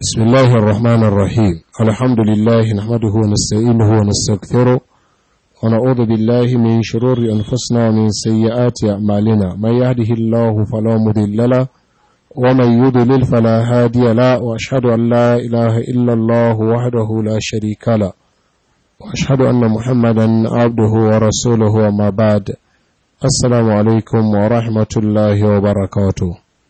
بسم الله الرحمن الرحيم الحمد لله نحمده ونستعينه ونستغفره ونعوذ بالله من شرور أنفسنا ومن سيئات أعمالنا من يهده الله فلا مضل له ومن يضلل فلا هادي له وأشهد أن لا إله إلا الله وحده لا شريك له وأشهد أن محمدا عبده ورسوله وما بعد السلام عليكم ورحمة الله وبركاته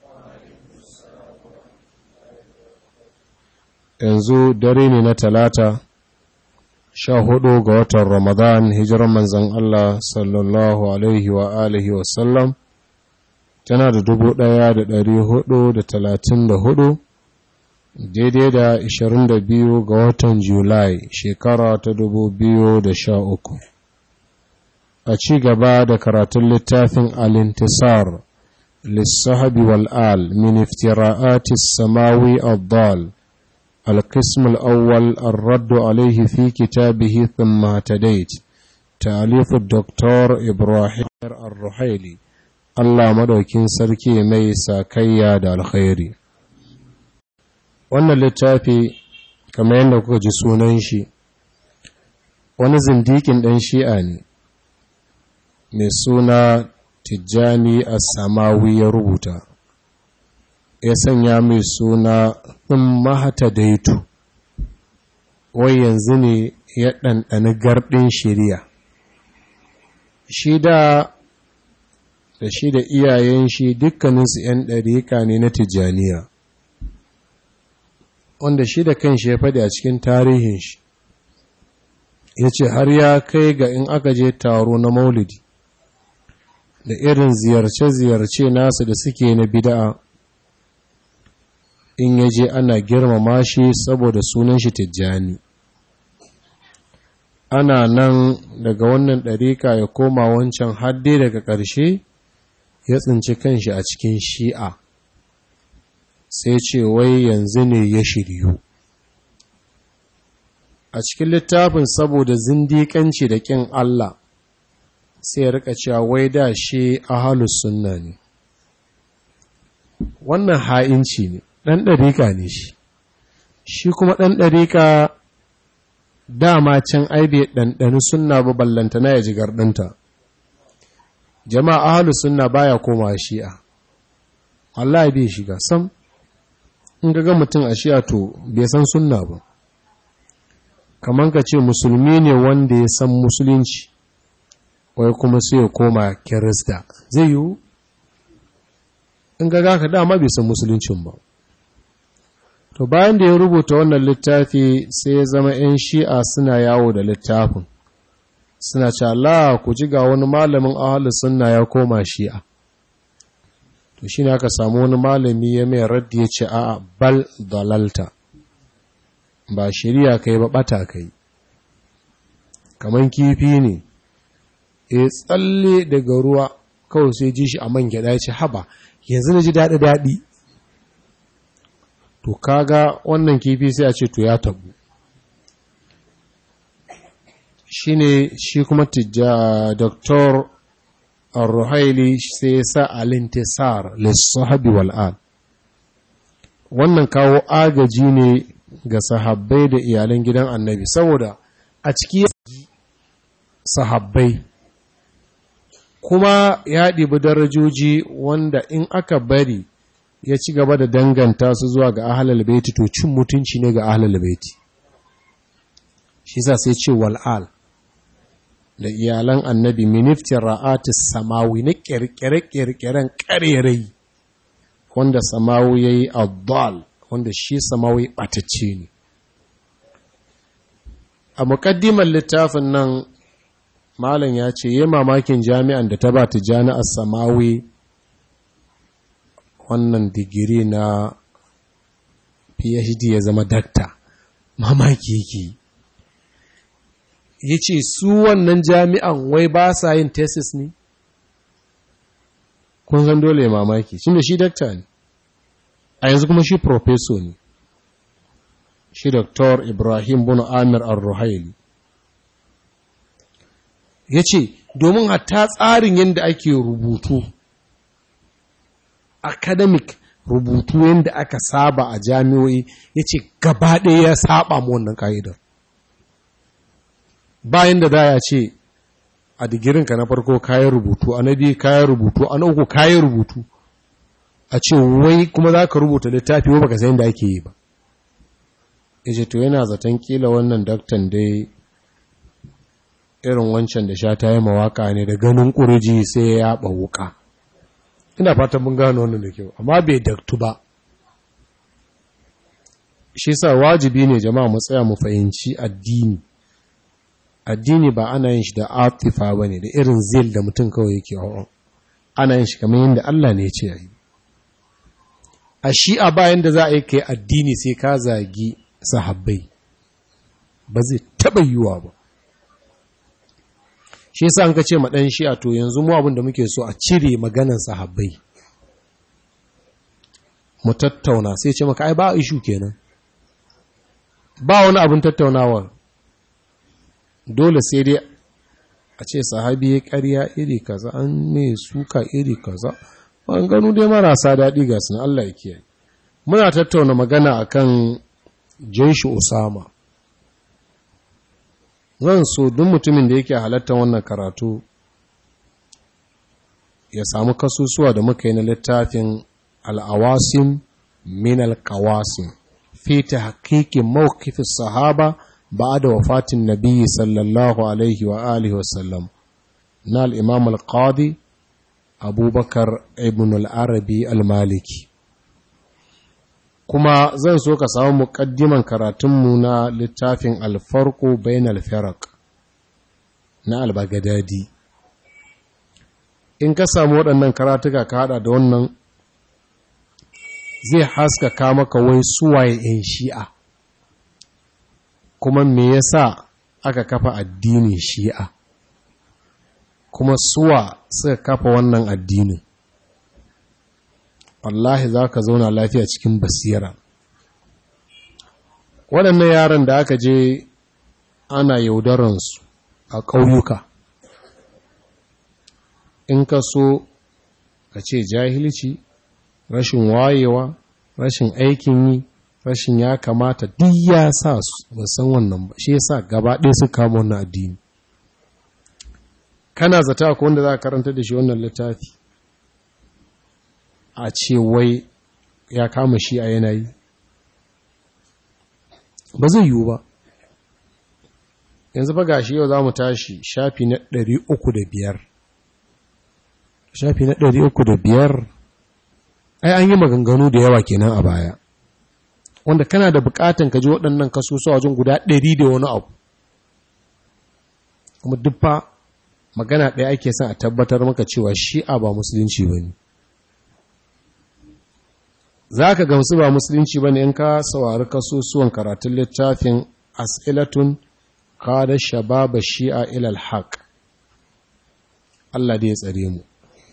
yanzu dare ne na talata sha hudu ga watan ramadan hijiran manzan Allah sallallahu alaihi wa alihi wasallam tana da dubu daya da dari hudu da talatin da hudu daidai da ishirin da biyu ga watan julai shekara ta dubu biyu da sha uku a ci gaba da karatun littafin alintisar lissahabi wal'al min iftira'atis samawi abdal القسم الأول الرد عليه في كتابه ثم اهتديت تأليف الدكتور إبراهيم الرحيلي الله مدوكين سركي ميسا كيا دا الخيري wannan littafi kamar yadda kuka ji sunan shi wani zindikin ɗan shi'a ne mai suna tijjani a samawi ya rubuta ya sanya mai suna in mahata daitu wai yanzu ne ya ɗanɗani garɗin shirya shi da da shi da iyayen shi dukkaninsu ‘yan ɗariƙa ne na tijjaniya wanda shi da kanshi ya faɗi a cikin tarihin shi ya ce har ya kai ga in aka je taro na maulidi da irin ziyarce-ziyarce nasu da suke na bida'a in ya je ana girmama shi saboda sunan shi tijjani ana nan daga wannan ɗarika ya koma wancan hadde daga ƙarshe ya tsinci kanshi a cikin shi'a sai ce wai yanzu ne ya shiryu a cikin littafin saboda zindiƙanci da ƙin Allah sai ya rika cewa wai da shi ahalus sunna ne wannan ha'inci ne ɗan ɗarika ne shi shi kuma ɗan ɗarika dama can aibe ɗanɗani sunna ba ballanta na ya ji garɗinta jama'a ahalu sunna baya koma shi'a Allah bai shiga sam in ga mutum a shi'a to bai san sunna ba kamar ka ce musulmi ne wanda ya san musulunci wai kuma sai ya koma kirista zai yiwu in ga ka dama bai san musuluncin ba To bayan da ya rubuta wannan littafi sai ya zama ‘yan shi'a suna yawo da littafin, suna ce Allah ku ji ga wani malamin ahalu suna ya koma shi'a. To shi ne aka samu wani malami ya mai raddi ya ce a bal dalalta, ba shirya kai ba ɓata kai. Kaman kifi ne, ya tsalle daga ruwa kawai sai ji shi a man gyaɗa ya ce haba, yanzu na ji daɗi-daɗi. to kaga wannan kifi sai a ce to ya tabu shine shi kuma tijja doktor ar-ruhaili sai ya sa al-intisar lis-sahabi wal wannan kawo agaji ne ga sahabbai da iyalan gidan annabi saboda a ciki sahabbai kuma ya ɗibi darajoji wanda in aka bari ya ci gaba da danganta su zuwa ga ahlal baiti to cin mutunci ne ga ahlal baiti shi sa sai ce wal'al da iyalan annabi miniftin ra'atis samawi na kirkire-kirkiren karerai wanda samawi ya yi abdal wanda shi samawi ɓatacce ne a muƙaddimar littafin nan malam ya ce yi mamakin jami'an da ta ba ta jami'ar samawi wannan digiri na phd ya zama dakta mamaki yake ya ce su wannan jami'an wai ba sa yin tesis ne kun san dole mamaki shi da shi dakta ne a yanzu kuma shi professor ne shi Dr. ibrahim bin amir al-ruhaili ya ce domin hatta tsarin yadda ake rubutu academic rubutu yadda aka saba a jami'o'i ya ce gaba ɗaya ya saba mu wannan ka'idar bayan da za a ce a digirinka na farko kayan rubutu a na biyu kayan rubutu a na uku kayan rubutu a ce wai kuma za ka rubuta littafi wa baka sayin da ake yi ba ya ce to yana zaton kila wannan daktan dai irin wancan da sha ta yi mawaka ne da ganin ƙurji sai ya ɓauka ina fatan mun gano wannan da kyau amma bai daktu ba shi sa wajibi ne jama'a mu tsaya mu fahimci addini addini ba ana yin shi da atifa ba ne da irin zil da mutum kawai yake hawa ana yin shi kamar yadda Allah ne ce yi a shi'a bayan da za a yi kai addini sai ka zagi sahabbai ba zai taɓa yiwuwa ba shi yasa an ka ce maɗan shi'a to yanzu mu abin da muke so a cire maganan sahabbai mu tattauna sai ce maka ai ba ishu kenan ba wani abin tattaunawa dole sai dai a ce sahabi ya ƙarya iri kaza an mai suka iri kaza ganu dai marasa daɗi ga sun Allah ya kiyaye muna tattauna magana akan jeshi Usama zan so duk mutumin da yake halartar wannan karatu ya samu kasusuwa da muka yi na littafin al'awasim min al-qawasim fi tahqiqi mawqif as-sahaba ba'da wafatin nabiyyi sallallahu alaihi wa alihi wa sallam na al-imam al-qadi abubakar ibn al-arabi al-maliki kuma zan so ka samu muƙaddiman karatunmu na littafin alfarko bayan alfarak na albagadadi in ka samu waɗannan karatuka ka haɗa da wannan zai haskaka maka wai suwaye 'yan shi'a kuma me yasa aka kafa addinin shi'a kuma suwa suka kafa wannan addinin wallahi za ka zauna lafiya cikin basira waɗannan yaran da aka je ana yaudaransu a ƙauyuka in ka so ka ce jahilci rashin wayewa rashin aikin yi rashin ya kamata duk ya sa su ba san wannan ba shi yasa gaba ɗaya su kama wannan addini kana zata ko wanda za ka karanta da shi wannan littafi a ce wai ya kama shi a yanayi ba zai yiwu ba yanzu ba gashi yau za mu tashi shafi na ɗari uku da biyar. shafi na ɗari uku da biyar. ai an yi maganganu da yawa kenan a baya wanda kana da bukatan ka ji waɗannan kasusuwa wajen guda ɗari da wani abu kuma duffa magana ɗaya ake son a tabbatar maka cewa shi'a ba musulunci ba ne za ka gamsu ba musulunci ba ne in ka saurari kasusuwan karatun littafin as'ilatun kada shababa shi'a ilal haq Allah da ya tsare mu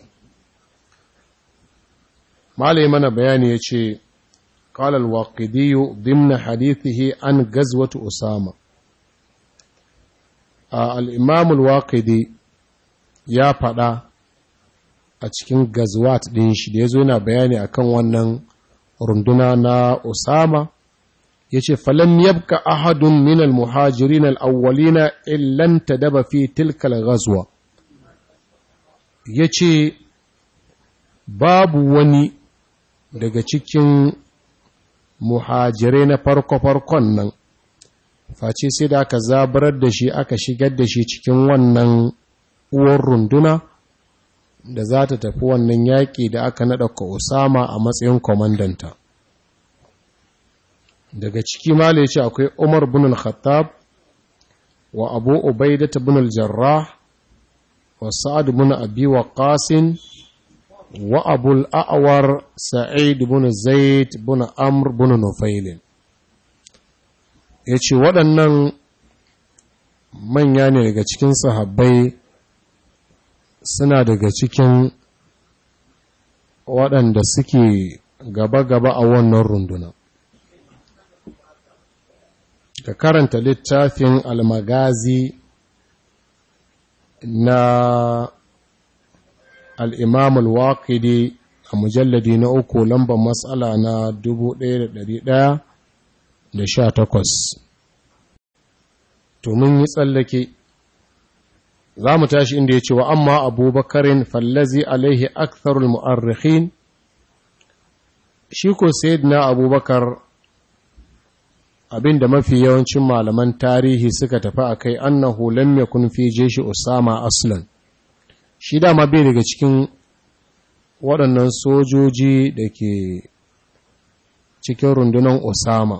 malai mana bayani ya ce قال الواقدي ضمن حديثه عن غزوة أسامة الإمام الواقدي ya faɗa a cikin gazwat ɗin shi da ya zo yana bayani akan wannan runduna na Usama ya ce falam yabka ahadun min al-muhajirin al-awwalina illan tadaba fi tilkal ghazwa ya ce babu wani daga cikin muhajirai na farko-farkon nan face sai da aka zabarar da shi aka shigar da shi cikin wannan uwar runduna da za ta tafi wannan yaƙi da aka naɗa ka Usama a matsayin kwamandanta. Daga ciki mala ya ce akwai Umar bin al-Khattab wa Abu Ubaidah bin al-Jarrah wa Sa'ad bin Abi Waqqas wa Abu al-A'war Sa'id bin Zaid bin Amr bin Nufail. Yace waɗannan manya ne daga cikin sahabbai suna daga cikin waɗanda suke gaba-gaba a wannan runduna. Ka karanta littafin almagazi na al'imam al-waƙidi a mujalladi na uku lambar matsala na 1118 to mun yi tsallake za mu tashi inda ya ce wa amma abubakarin fallazi alaihi aktharul mu'arrikhin shi ko na abubakar abinda mafi yawancin malaman tarihi suka tafi a kai annahu lam yakun fi jeshi usama aslan shi dama bai daga cikin waɗannan sojoji da ke cikin rundunar usama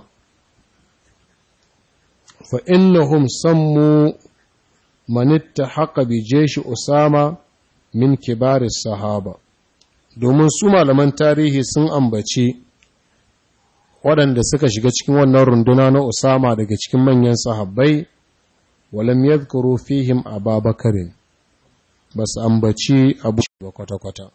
fa innahum sammu manitta haka bi jeshi usama min kibaris sahaba domin su malaman tarihi sun ambaci waɗanda suka shiga cikin wannan runduna na Usama daga cikin manyan sahabbai walam yadhkuru fihim Ababakarin bas ambaci Abu ba kwata-kwata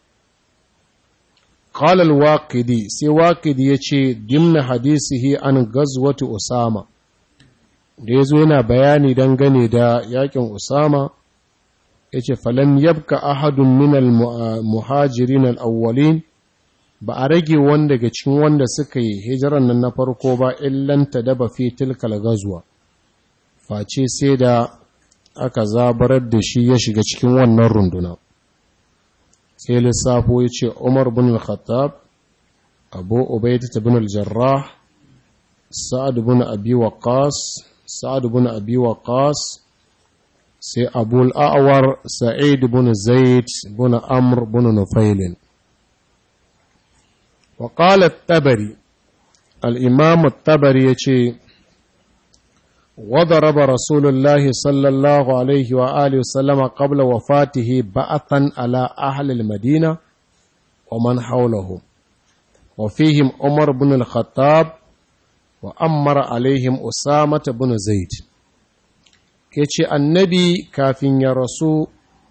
qala al-waqidi sai waqidi yace dimna hadisihi an gazwati Usama da yazo yana bayani dangane da yakin Usama yace falam yabka ahadun min al-muhajirin al-awwalin ba a rage wanda daga cikin wanda suka yi hijiran nan na farko ba illanta daba fi tilkal gazuwa face sai da aka zabarar da shi ya shiga cikin wannan runduna sai lissafo ya ce umar bin al-khattab abu ubaidat bin al-jarrah sa'ad bin abi waqas sa'ad bin abi waqas sai abu al-a'war sa'id bin zaid bin amr bin nufailin وقال التبري الإمام التبري يشي وضرب رسول الله صلى الله عليه وآله وسلم قبل وفاته بعثا على أهل المدينة ومن حوله وفيهم عمر بن الخطاب وأمر عليهم أسامة بن زيد يشي النبي كافين يا رسول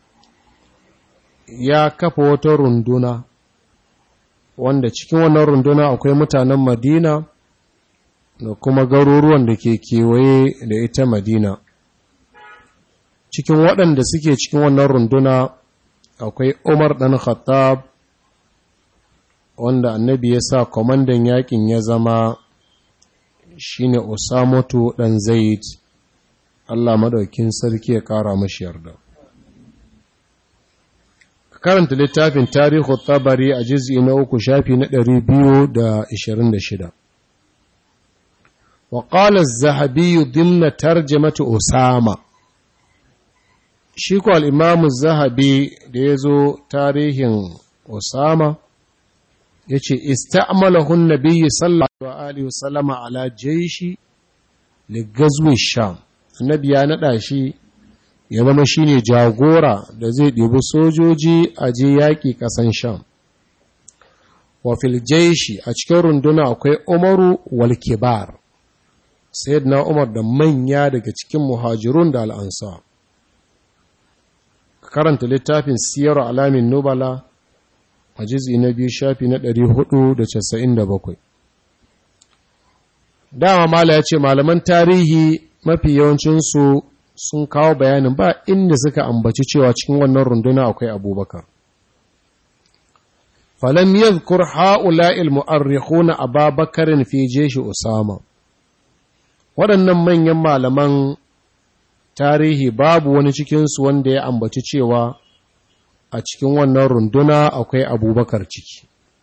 يا كفوت رندنا wanda cikin wannan runduna akwai mutanen madina da kuma garuruwan da ke kewaye da ita madina cikin waɗanda suke cikin wannan runduna akwai umar ɗan khattab wanda annabi ya sa kwamandan yakin ya zama shine usamatu ɗan zaid allah maɗaukin sarki ya ƙara mashi yarda karanta littafin tarihu tabari a jiz'i na uku shafi na ɗari biyu da ishirin da shida. wa ƙala zahabi dimna tarjamata osama shi ko al'imamu zahabi da ya zo tarihin osama ya ce ista'amalahun nabiyyi sallallahu alaihi wasallama ala jaishi ligazwin sham annabi ya naɗa shi ya zama shi ne jagora da zai ɗibi sojoji a je yaƙi ƙasan sham wa filjaishi a cikin runduna akwai umaru wal kibar na umar da manya daga cikin muhajirun da al'ansa karanta littafin siyar alamin nubala a jizi na biyu shafi na 497 dama mala ya ce malaman tarihi mafi yawancinsu sun kawo bayanin ba inda suka ambaci cewa cikin wannan runduna akwai abubakar falam yadhkur ha'ula'il mu'arrikhuna ababakarin fi jeshi usama waɗannan manyan malaman tarihi babu wani cikinsu wanda ya ambaci cewa a cikin wannan runduna akwai abubakar ciki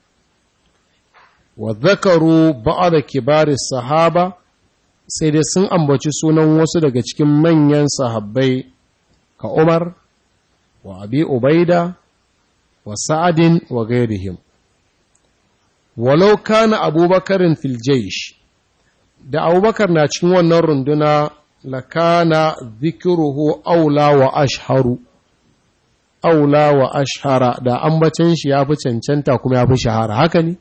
wa zakaru ba'ada kibari sahaba sai dai sun ambaci sunan wasu daga cikin manyan sahabbai ka Umar wa Abi Ubaida wa Sa'adin wa gairihim walau kana abubakarin fil jaysh da abubakar na cikin wannan runduna lakana zikiruhu aula wa ashharu aula wa ashhara da ambacin shi ya fi cancanta kuma ya fi shahara haka ne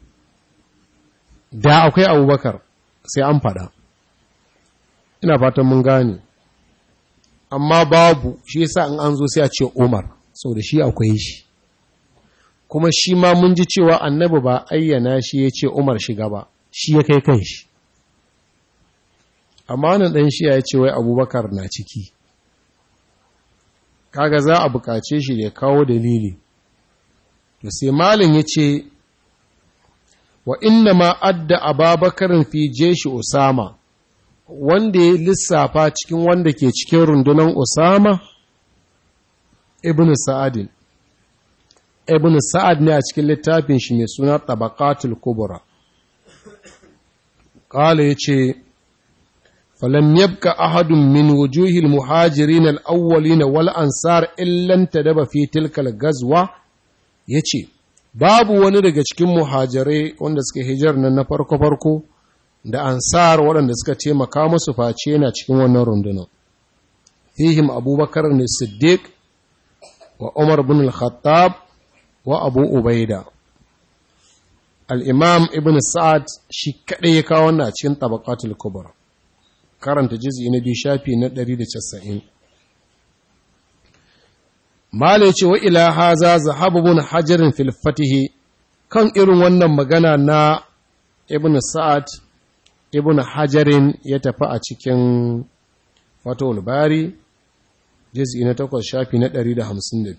da akwai abubakar sai an fada ina fatan mun gane amma babu shi yasa in an zo sai a ce umar da shi akwai shi kuma shi ma mun ji cewa annabi ba ayyana shi ya ce umar shiga ba shi ya kai kan shi amma nan ɗan shi ya ce wai abubakar na ciki kaga za a buƙace shi da ya kawo dalili to sai malin ya ce wa inna ma adda ababakarin fi jeshi usama wanda ya lissafa cikin wanda ke cikin rundunar usama ibn sa'adin ibn sa'ad ne a cikin littafin shi mai suna tabaqatul kubra qala yace falam yabqa ahadun min wujuhil muhajirin al-awwalin wal ansar illa tadaba fi tilkal gazwa yace babu wani daga cikin muhajirai wanda suka hijar nan na farko farko da ansar waɗanda suka taimaka musu face yana cikin wannan rundunar fihim abubakar ne siddiq wa umar bin al-khattab wa abu ubaida al'imam ibn sa'ad shi kaɗai ya kawo wannan a cikin tabakatul kubra karanta jizi na biyu shafi na 190 mala ce wa ila haza zahabubun hajarin filfatihi kan irin wannan magana na ibn sa'ad ibn hajarin ya tafi a cikin fatowar bari jizi na takwas shafi na 152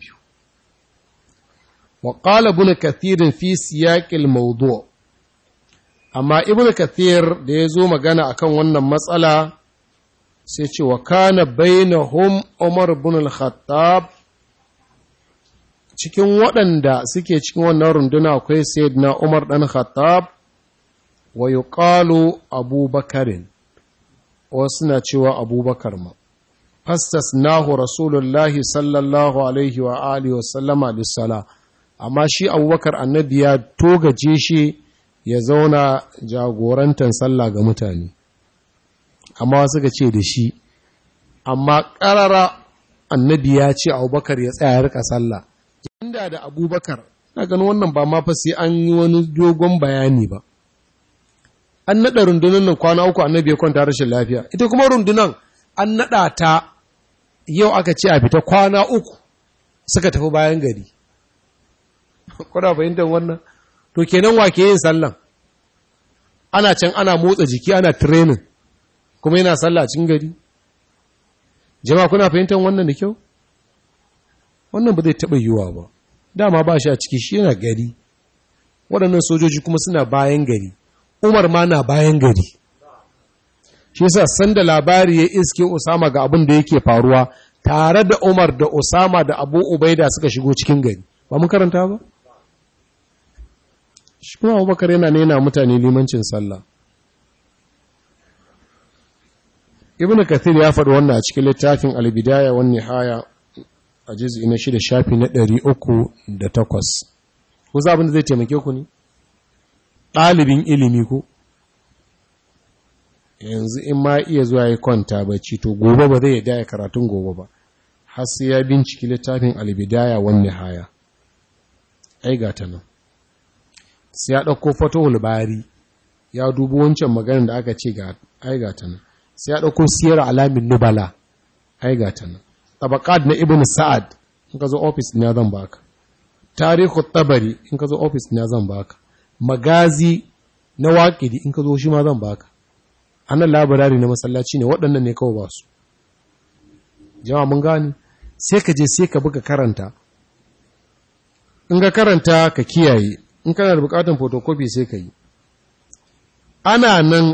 وقال ابن كثير في سياق الموضوع amma ibn kathir da ya zo magana akan wannan matsala sai ce wa kana bainahum umar ibn al-khattab cikin waɗanda suke cikin wannan runduna akwai sayyidina umar dan khattab wa yuqalu abubakarin wasu na cewa abubakar ma fastasnahu rasulullahi sallallahu alaihi wa alihi wa sallama lis-salah amma shi abubakar annabi ya togace shi ya zauna jagorantar sallah ga mutane amma suka ce da shi amma ƙarara annabi ya ce abubakar ya tsaya rika sallah inda da abubakar na ganin wannan ba ma fa sai an yi wani dogon bayani ba an naɗa rundunan nan kwana uku annabi ya kwanta rashin lafiya ita kuma rundunan an naɗa ta yau aka ce a fita kwana uku suka tafi bayan gari kuna fahimtar wannan to kenan wa ke yin sallan ana can ana motsa jiki ana training kuma yana sallah cikin gari jama'a kuna fahimtar wannan da kyau wannan ba zai taɓa yiwuwa ba dama ba shi a ciki shi yana gari waɗannan sojoji kuma suna bayan gari umar ma na bayan gari shi yasa sanda labari ya iske usama ga abin da yake faruwa tare da umar da usama da abu ubaida suka shigo cikin gari ba mun karanta ba shi kuma abubakar yana nena mutane limancin sallah ibn kathir ya faɗi wannan a cikin littafin albidaya wani haya a jizi na shida shafi na ɗari uku da takwas ku za abin da zai taimake ku ne ɗalibin ilimi ko yanzu in ma iya zuwa ya kwanta bacci to gobe ba zai yada ya karatun gobe ba har sai ya binciki littafin albidaya wani haya ai ga ta nan sai ya ɗauko fatowar bari ya dubi wancan maganin da aka ce ga aigata nan sai ya ɗauko siyar alamin nubala aigata nan tabakad na ibn sa'ad in ka zo ofis na zan baka tarihu tabari in ka zo ofis na zan baka magazi na waƙidi in ka zo shi ma zan baka annan labarari na masallaci ne waɗannan ne kawai ba su jama'a mun gani sai ka je sai ka buga karanta in ga karanta ka kiyaye in kana da bukatun photocopy sai ka yi ana nan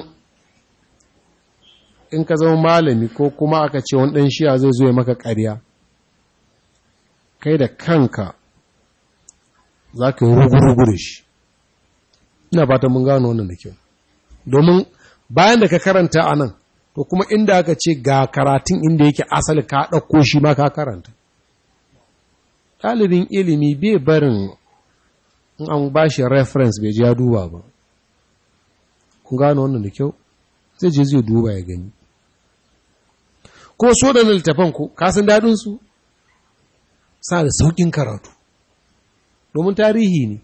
in ka zama malami ko kuma aka ce wani ɗan shiya zai zo ya maka ƙarya kai da kanka za ka yi rugu-rugu da shi ina fata mun gano wannan da kyau domin bayan da ka karanta a nan to kuma inda aka ce ga karatun inda yake asali ka ɗauko shi ma ka karanta ɗalibin ilimi bai barin in an ba shi reference bai ji ya duba ba kun gano wannan da kyau zai je zai duba ya gani ko so da littafan ku kasan daɗinsu sa da sauƙin karatu domin tarihi ne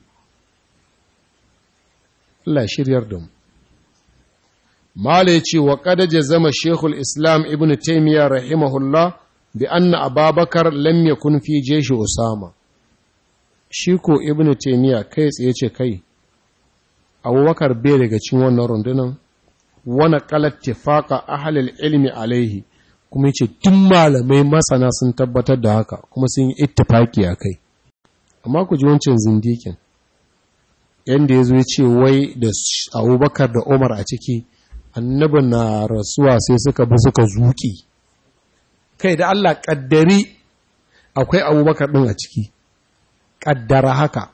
Allah shiryar da mu Mala ya ce wa ƙadaje zama Shekul Islam Ibn Taymiyyah rahimahullah bi anna Ababakar lam yakun fi jeshi Usama. Shi ko Ibn Taymiyyah kai tsaye ce kai, Abubakar bai daga cikin wannan rundunan, wani kalar tifaka ahalil ilmi alaihi, kuma ce tun malamai masana sun tabbatar da haka, kuma sun yi ittifaki a kai. amma ku ji wancan zindikin yadda ya zo ya ce wai da abubakar da umar a ciki annabi na rasuwa sai suka bi suka zuki kai da allah ƙaddari akwai abubakar ɗin a ciki ƙaddara haka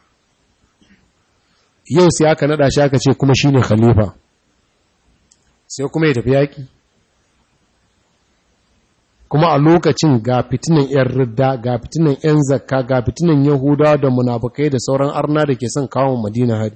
yau sai aka naɗa shi aka ce kuma shi ne khalifa sai kuma ya tafi yaƙi kuma a lokacin ga fitinan 'yan ridda ga fitinan 'yan zakka ga fitinan yahudawa da munafukai da sauran arna da ke son kawo madina hari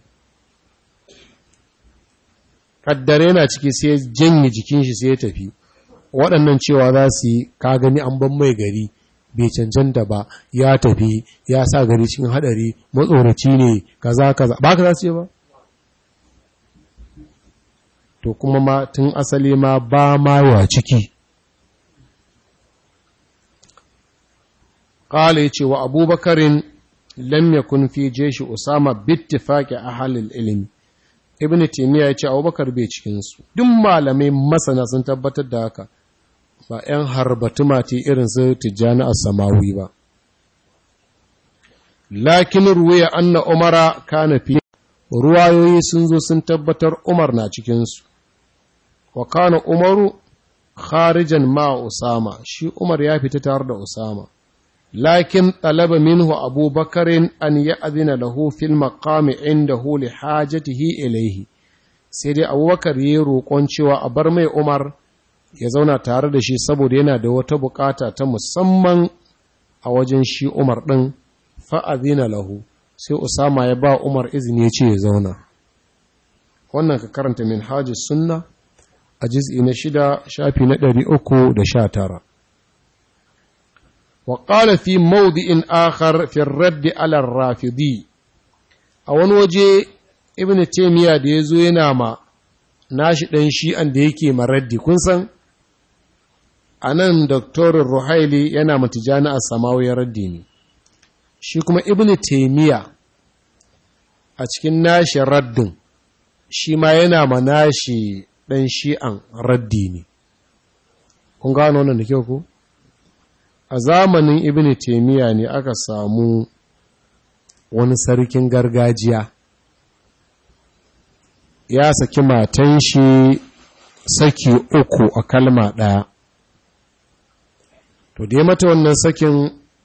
kaddare yana ciki sai ya janye jikin shi sai ya tafi waɗannan cewa za su yi ka gani an ban mai gari bai cancanta ba ya tafi ya sa gari cikin haɗari matsoraci ne kaza kaza ba ka za su yi ba to kuma ma tun asali ma ba ma wa ciki قال يتي وأبو بكر لم يكن في جيش أسامة باتفاق أهل العلم ابن تيمية يتي أبو بكر بيشكنسو دم malamai masana sun tabbatar da haka ba ‘yan harbatu mati irin su tijjani a samawi ba lakin ruwaya anna umara kana fi ruwayoyi sun zo sun tabbatar umar na cikinsu wa kana umaru kharijan ma usama shi umar ya fita tare da usama لكن طلب منه أبو بكر أن يأذن له في المقام عنده لحاجته إليه سيدي أبو بكر يروقون cewa a bar mai Umar ya zauna tare da shi saboda yana da wata bukata ta musamman a wajen shi Umar ɗin fa'azina lahu sai Usama ya ba Umar izini ya ce ya zauna wannan ka karanta min hajji sunna a jiz'i na shida shafi na ɗari uku da sha tara وقال في موضع آخر في الرد على الرافضي أول وجه ابن تيمية da yazo yana ma nashi dan shi'an da yake maraddi kun san anan Dr. Ruhaili yana matijani a samawi raddi ne shi kuma ibn taymiya a cikin nashi raddin shi ma yana ma nashi dan shi'an raddi ne kun gano wannan da kyau ko a zamanin ibn taimiyya ne aka samu wani sarkin gargajiya ya saki matan shi saki uku a kalma ɗaya to da ya mata wannan sakin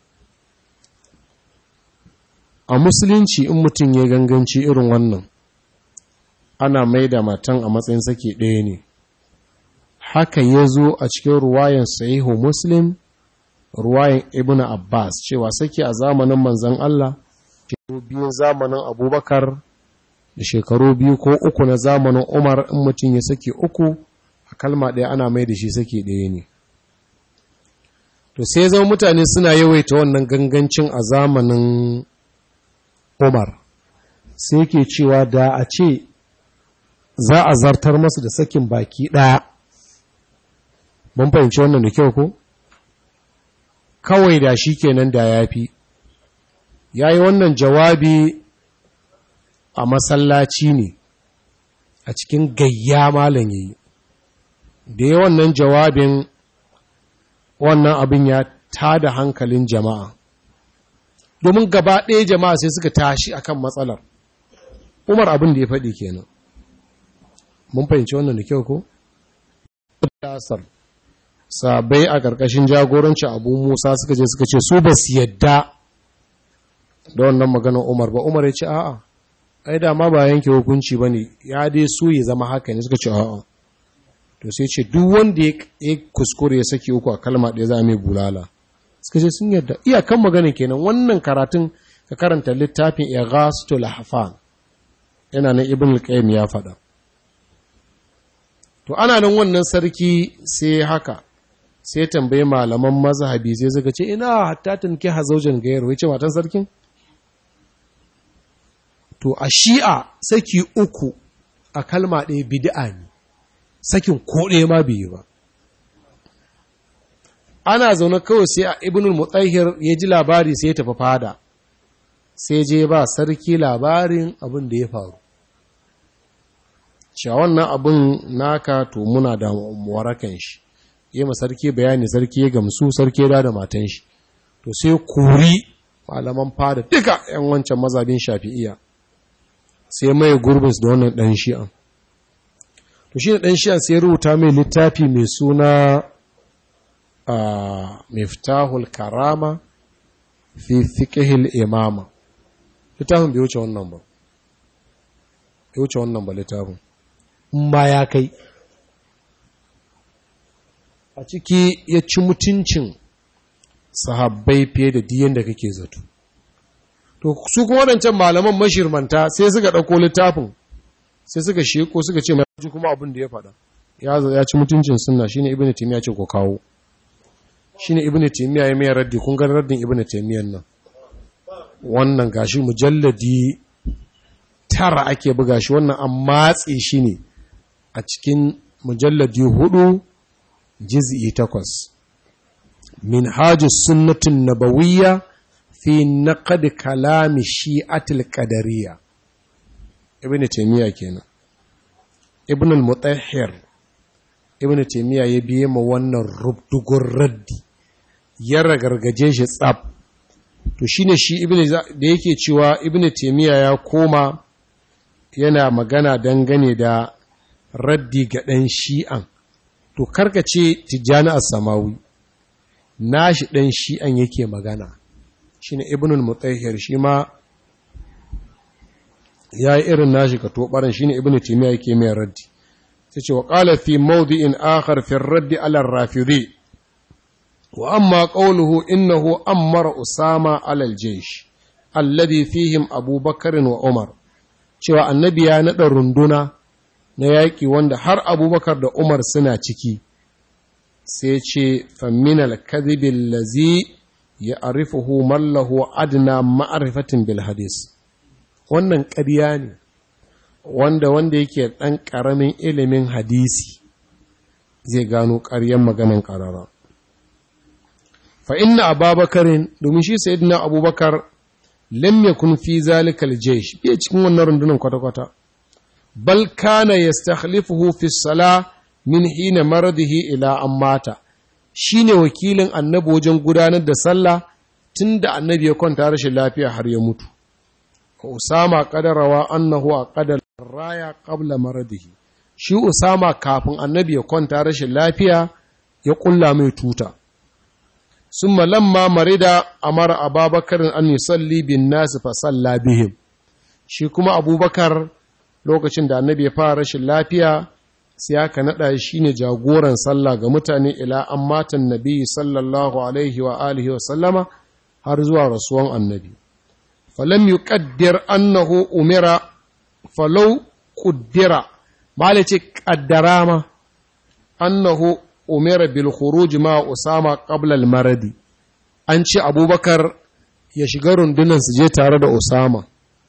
a musulunci in mutum ya ganganci irin wannan ana mai da matan a matsayin saki ɗaya ne haka ya zo a cikin ruwayan sahihu muslim ruwayan ibn Abbas cewa sake a zamanin manzan Allah shekaru biyu zamanin abubakar da shekaru biyu ko uku na zamanin umar in mutum ya sake uku a kalma ɗaya ana mai da shi sake ɗaya ne to sai zama mutane suna yawaita wannan gangancin a zamanin umar sai ke cewa da a ce za a zartar masu da sakin baki ɗaya mun fahimci wannan da kyau ko? kawai da shi kenan da ya fi ya yi wannan jawabi a masallaci ne a cikin gayya malam yayi da ya wannan jawabin wannan abin ya tada hankalin jama'a domin gaba ɗaya jama'a sai suka tashi akan matsalar umar abin da ya faɗi kenan mun fahimci wannan da kyau ko? sabai a ƙarƙashin jagoranci abu musa suka je suka ce su ba su yadda da wannan maganar umar ba umar ya ce a'a ai da ma ba yanke hukunci ba ne ya dai su ya zama haka ne suka ce a'a to sai ce duk wanda ya kuskure ya saki uku a kalma ɗaya za a mai bulala suka ce sun yadda iyakan maganin kenan wannan karatun ka karanta littafin ighasatul hafan yana na ibn al-qayyim ya faɗa to ana nan wannan sarki sai haka sai tambaye malaman mazhabi sai suka ce ina hatta tanki hazaujan gayar wace matan sarkin to a shi'a saki uku a kalma ɗaya bid'a ne sakin ko ɗaya ma bai ba ana zaune kawai sai a ibnul mutahhir ya ji labari sai ya tafi fada sai je ba sarki labarin abin da ya faru cewa wannan abin naka to muna da warakan shi yi ma sarki bayani sarki ya gamsu sarki ya da matan shi to sai kuri malaman fada duka 'yan wancan mazabin shafi'iya sai mai gurbinsu da wannan ɗan shi'an to shi ɗan shi'an sai rubuta mai littafi mai suna a miftahul karama fi fiqhil imama littafin bai wuce wannan ba bai wuce wannan ba littafin in ma ya kai a ciki ya ci mutuncin sahabbai fiye da diyan da kake zato to su kuma waɗancan malaman mashirmanta sai suka ɗauko littafin sai suka sheko suka ce mai kuma abin da ya faɗa ya ci mutuncin sunna shine ibnu taymiya ce ko kawo shine ibnu taymiya ya mai raddi kun ga raddin ibnu taymiyan nan wannan gashi mujalladi tara ake buga shi wannan an matse shi ne a cikin mujalladi hudu jiz'i takwas min hajjus sunnatin nabawiyya fi naqad kalami shi'atil qadariyya ibn taymiya kenan ibn al-mutahhir ibn taymiya ya biye ma wannan rubdugur raddi ya ragargaje shi tsab to shine shi ibn da yake cewa ibn taymiya ya koma yana magana dangane da raddi ga ɗan shi'an to karkace tijjani as-samawi nashi ɗan shi'an yake magana shine ibn al-mutahhir shi ma ya yi irin nashi ka tobaran shine ibn taymiya yake mai raddi sai ce wa qala fi mawdi'in akhar fi raddi ala rafidi wa amma qawluhu innahu amara usama ala al-jaysh alladhi fihim abubakar wa umar cewa annabi ya nada runduna na yaƙi wanda har abubakar da umar suna ciki sai ce faminal kadhibin lazi ya arifuhu mallahu adna ma'arifatin bil hadis wannan ƙarya ne wanda wanda yake ɗan ƙaramin ilimin hadisi zai gano ƙaryan maganin ƙarara fa inna ababakarin domin shi sayyidina abubakar lam yakun fi zalikal jaysh bai cikin wannan rundunar kwata-kwata bal kana yastakhlifuhu fi salah min hina maradihi ila an mata shine wakilin annabi wajen gudanar da sallah tunda annabi ya kwanta rashin lafiya har ya mutu Usama qadarawa annahu aqada raya qabla maradihi shi Usama kafin annabi ya kwanta rashin lafiya ya kulla mai tuta summa lamma marida amara ababakar an yusalli bin nas fa salla bihim shi kuma abubakar lokacin da annabi ya fara rashin lafiya sai aka naɗa shi ne jagoran sallah ga mutane ila an matan nabi sallallahu alaihi wa alihi wa sallama har zuwa rasuwan annabi falam yuqaddir annahu umira falau quddira mala ce qaddara ma annahu umira bil khuruj ma usama qabla al maradi an ce abubakar ya shiga rundunan su je tare da usama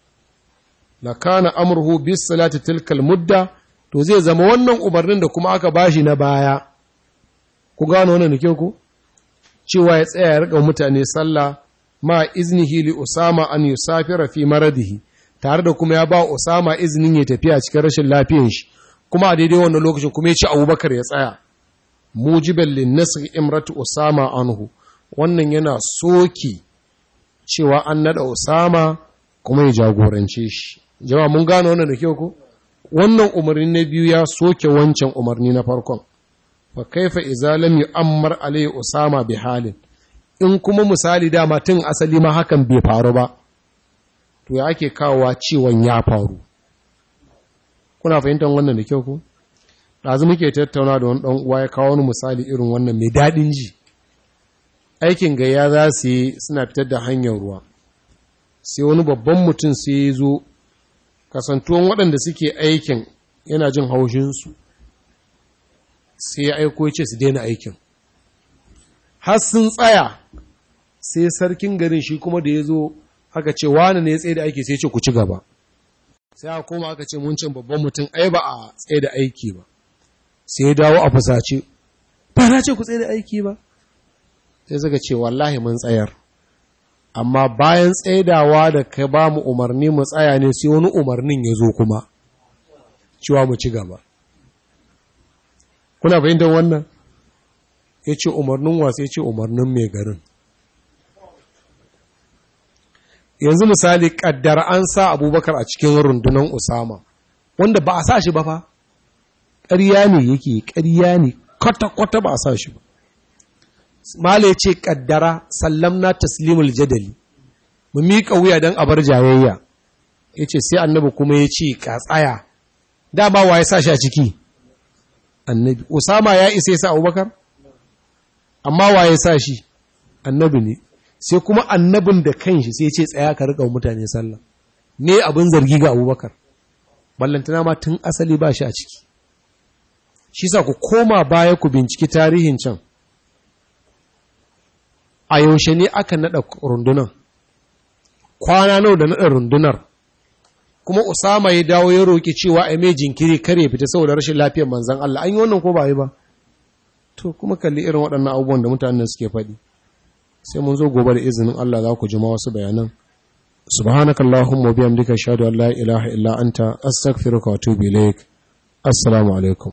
la kana amruhu bis salati tilkal mudda to zai zama wannan umarnin da kuma aka bashi na baya ku gano wannan nake ku cewa ya tsaya ya rika mutane sallah ma iznihi li usama an yusafira fi maradihi tare da kuma ya ba usama iznin ya tafiya cikin rashin lafiyar shi kuma a daidai wannan lokacin kuma ya ci abubakar ya tsaya mujiban lin nasr imratu usama anhu wannan yana soki cewa an nada usama kuma ya jagorance shi jama'a mun gano wannan da kyau ko wannan umarni na biyu ya soke wancan umarni na farkon fa kaifa idza lam yu'ammar alayhi usama bi halin in kuma misali dama tun asali ma hakan bai faru ba to ya ake kawowa ciwon ya faru kuna fahimtar wannan da kyau ko ɗazu muke tattauna da wani ɗan uwa ya kawo wani misali irin wannan mai daɗin ji aikin gayya za su yi suna fitar da hanyar ruwa sai wani babban mutum sai ya zo kasantuwan waɗanda suke aikin yana jin haushinsu sai ya aiko ya ce su daina aikin har sun tsaya sai sarkin garin shi kuma da ya zo aka ce wani ne ya tsaye da aiki sai ce ku ci gaba sai aka koma aka ce mun cin babban mutum ai ba a tsaye da aiki ba sai ya dawo a fusace ba na ce ku tsaye da aiki ba sai suka ce wallahi mun tsayar amma bayan tsaidawa da ka ba mu umarni mu tsaya ne sai wani umarnin ya zo kuma cewa mu ci gaba kuna fahimtar wannan ya ce umarnin wasu ya ce umarnin mai garin yanzu misali kaddara an sa abubakar a cikin rundunar usama wanda ba a sa shi ba fa ƙarya ne yake ƙarya ne kwata-kwata ba a sa shi ba mala ya ce kaddara sallamna taslimul jadali mu miƙa wuya don a bar jayayya ya ce sai annabi kuma ya ce ka tsaya dama wa ya sa shi a ciki annabi usama ya isa ya sa abubakar amma wa ya sa shi annabi ne sai kuma annabin da kanshi sai ce tsaya ka riƙa mutane sallah ne abin zargi ga abubakar ballantana ma tun asali ba shi a ciki shi sa ku koma baya ku binciki tarihin can a yaushe ne aka naɗa rundunar kwana nau da naɗa rundunar kuma Usama ya dawo ya roƙi cewa a mai jinkiri kare fita saboda rashin lafiyar manzan Allah an yi wannan ko ba yi ba to kuma kalli irin waɗannan abubuwan da mutanen suke faɗi sai mun zo gobe da izinin Allah za ku ji ma wasu bayanan subhanakallahumma bihamdika ashhadu an la ilaha illa anta astaghfiruka wa atubu ilaik assalamu alaikum